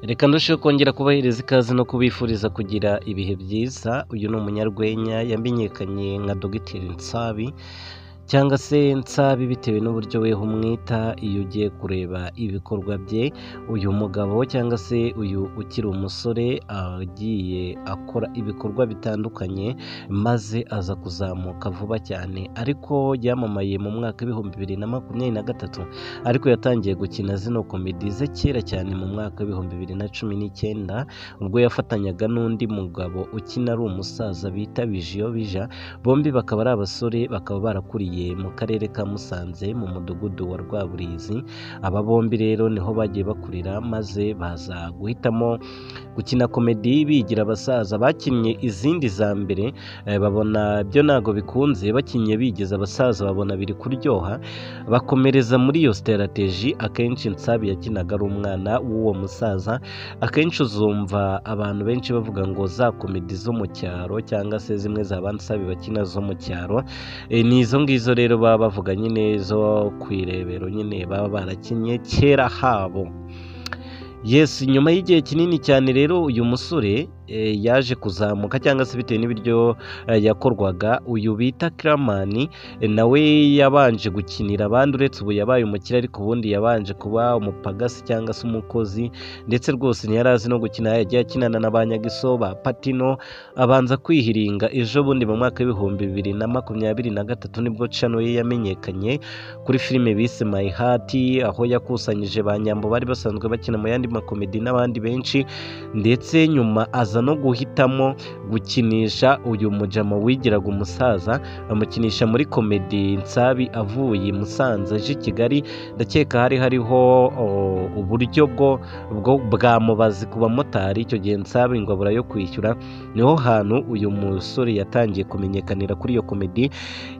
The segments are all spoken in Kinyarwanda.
Reka ndusheho kongera kubahiriza ikaze no kubifuriza kugira ibihe byiza, uyu ni umunyarwenya yamenyekanye nka Dogiteri Nsabi cyangwa se Nsabi bitewe n'uburyo we umwita iyo ugiye kureba ibikorwa bye, uyu mugabo cyangwa se uyu ukiri umusore agiye akora ibikorwa bitandukanye maze aza kuzamuka vuba cyane ariko yamamaye mu mwaka w'ibihumbi bibiri na makumyabiri na gatatu ariko yatangiye gukina zino komedi ze kera cyane mu mwaka w'ibihumbi bibiri na cumi n'icyenda ubwo yafatanyaga n'undi mugabo ukina ari umusaza bita Bijiyobija bombi bakaba ari abasore bakaba barakuriye mu karere ka Musanze mu mudugudu wa Rwaburizi aba bombi rero niho bagiye bakurira maze baza guhitamo gukina komedi bigira abasaza bakinnye izindi za mbere eh, babona byo ntabwo bikunze bakinnye bigeze abasaza babona biri kuryoha bakomereza muri iyo siterateji akenshi nsabi yakinaga ari umwana w'uwo musaza akenshi uzumva abantu benshi bavuga ngo za komedi zo mu cyaro cyangwa se zimwe za bansabi bakina zo mu cyaro eh, ni izo ngizo rero baba bavuga nyine zo ku irebero nyine baba barakinnye kera habo Yes, nyuma y'igihe kinini cyane rero uyu musore eh, yaje kuzamuka cyangwa se bitewe n'ibiryo eh, yakorwaga uyu bita Kraman eh, nawe yabanje gukinira abandi uretse ubu yabaye umukire ariko ubundi yabanje kuba umupagasi cyangwa se umukozi ndetse rwose ntiyari azi no gukina yagiye akinana na ba Nyagiso ba Patino abanza kwihiringa ejo bundi mu mwaka w'ibihumbi bibiri na makumyabiri na gatatu nibwo Chano ye yamenyekanye kuri filime bise My Heart aho yakusanyije ba Nyambo bari basanzwe bakina mu yandi makomedi n'abandi benshi ndetse nyuma aza no guhitamo gukinisha uyu mujama wigiraga umusaza amukinisha muri komedi Nsabi avuye i Musanze aje i Kigali ndakeka hari hariho o, uburyo bwo bwo bwa mubazi ku bamotari icyo gihe Nsabi ngo abura yo kwishyura niho hantu uyu musore yatangiye kumenyekanira kuri iyo komedi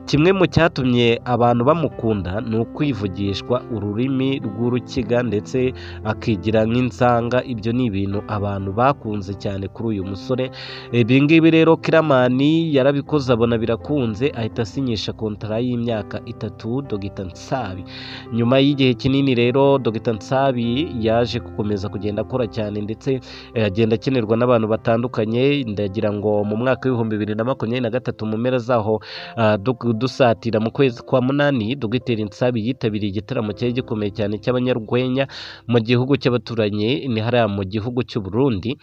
kimwe mu cyatumye abantu bamukunda ni ukwivugishwa ururimi rw'urukiga ndetse akigira nk'insanga ibyo ni ibintu abantu bakunze cyane kuri uyu musore ibi ngibi rero kiramani yarabikoze abona birakunze ahita asinyisha kontara y'imyaka itatu dogita nsabi nyuma y'igihe kinini rero dogita nsabi yaje gukomeza kugenda akora cyane ndetse eh, agenda akenerwa n'abantu batandukanye ndagira ngo mu mwaka w'ibihumbi bibiri na makumyabiri na gatatu mu mpera zaho ah, du- dusatira mu kwezi kwa munani dogiteri nsabi yitabiriye igitaramo cyari gikomeye cyane cy'abanyarwenya mu gihugu cy'abaturanyi ni hariya mu gihugu cy'u Burundi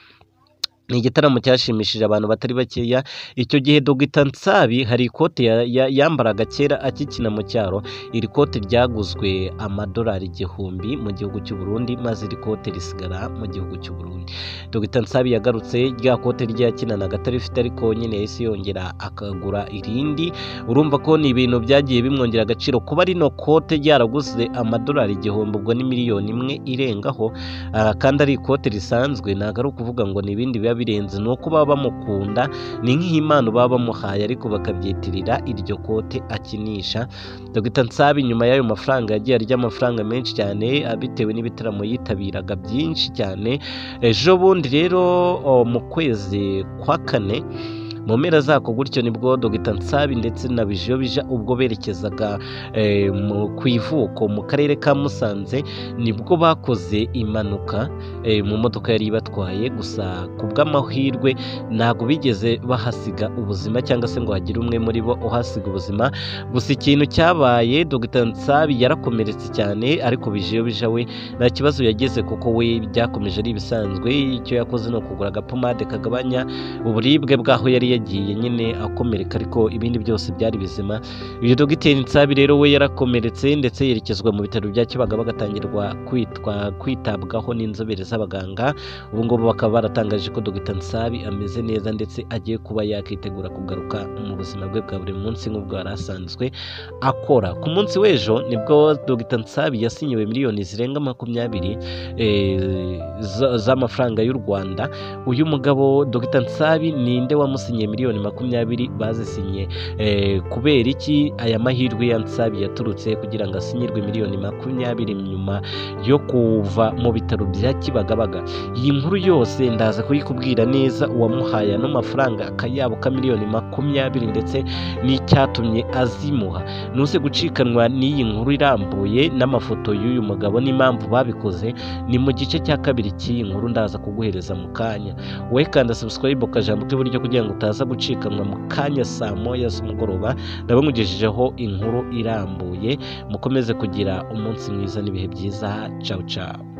ni igitaramo cyashimishije abantu batari bakeya icyo gihe dogita nsabi hari ikote ya- ya- yambaraga kera akikina mu cyaro iri kote ryaguzwe amadolari igihumbi mu gihugu cy'u Burundi maze iri kote risigara mu gihugu cy'u Burundi dogita nsabi yagarutse rya kote rye yakinanaga atarifite ariko nyine yahise yongera akagura irindi urumva ko ni ibintu byagiye bimwongera agaciro kuba rino kote ryaraguze amadolari igihumbi ubwo ni miliyoni imwe irengaho Ah, kandi ari ikote risanzwe ntabwo ari ukuvuga ngo ni ibindi biba birenze ni uko baba bamukunda ni nk'impano baba bamuhaye ariko bakabyitirira iryo kote akinisha dogita nsabi nyuma y'ayo mafaranga yagiye arya amafaranga menshi cyane ah, bitewe n'ibitaramo yitabiraga byinshi cyane ejo bundi rero oh, mu kwezi kwa kane mu mpera zako gutyo nibwo dogita nsabi ndetse na bijobija ubwo berekezaga eh, mu- ku ivuko mu karere ka musanze nibwo bakoze impanuka eh, mu modoka yari ibatwaye gusa ku bw'amahirwe ntabwo bigeze bahasiga ubuzima cyangwa se ngo hagire umwe muri bo uhasiga ubuzima gusa ikintu cyabaye Dr Nsabi yarakomeretse cyane ariko bijiyobija we nta kibazo yagize kuko we byakomeje ari ibisanzwe icyo yakoze ni ukugura agapomade kagabanya uburibwe bw'aho yari yagiye nyine akomereka ariko ibindi byose byari bizima uyu dogiteri Nsabi rero we yarakomeretse ndetse yerekezwa mu bitaro bya Kibaga bagatangirwa kwitwa kwitabwaho n'inzobere z'abaganga ubu ngubu bakaba baratangaje ko dogiteri Nsabi ameze neza ndetse agiye kuba yakitegura kugaruka mu buzima bwe bwa buri munsi nk'ubwo yari asanzwe akora ku munsi w'ejo nibwo dogiteri Nsabi yasinyiwe miliyoni zirenga makumyabiri eh, za- z'amafaranga y'u Rwanda uyu mugabo dogiteri Nsabi ninde wamusinyiye miliyoni makumyabiri bazisinyiye Eh, kubera iki aya mahirwe ya Nsabi yaturutse kugira ngo asinyirwe miliyoni makumyabiri nyuma yo kuva mu bitaro bya Kibagabaga iyi nkuru yose ndaza kuyikubwira neza uwamuhaye ano mafaranga akayabo ka miliyoni makumyabiri ndetse n'icyatumye azimuha ntuze gucikanwa n'iyi nkuru irambuye n'amafoto y'uyu mugabo n'impamvu babikoze ni mu gice cya kabiri iki inkuru ndaza kuguhereza mu kanya wowe kanda subscribe ukajambo k'iburyo kugira ngo utaza gucikanwa mu kanya saa moya z'umugoroba ndabamugejejeho inkuru irambuye mukomeze kugira umunsi mwiza n'ibihe byiza cawu cawu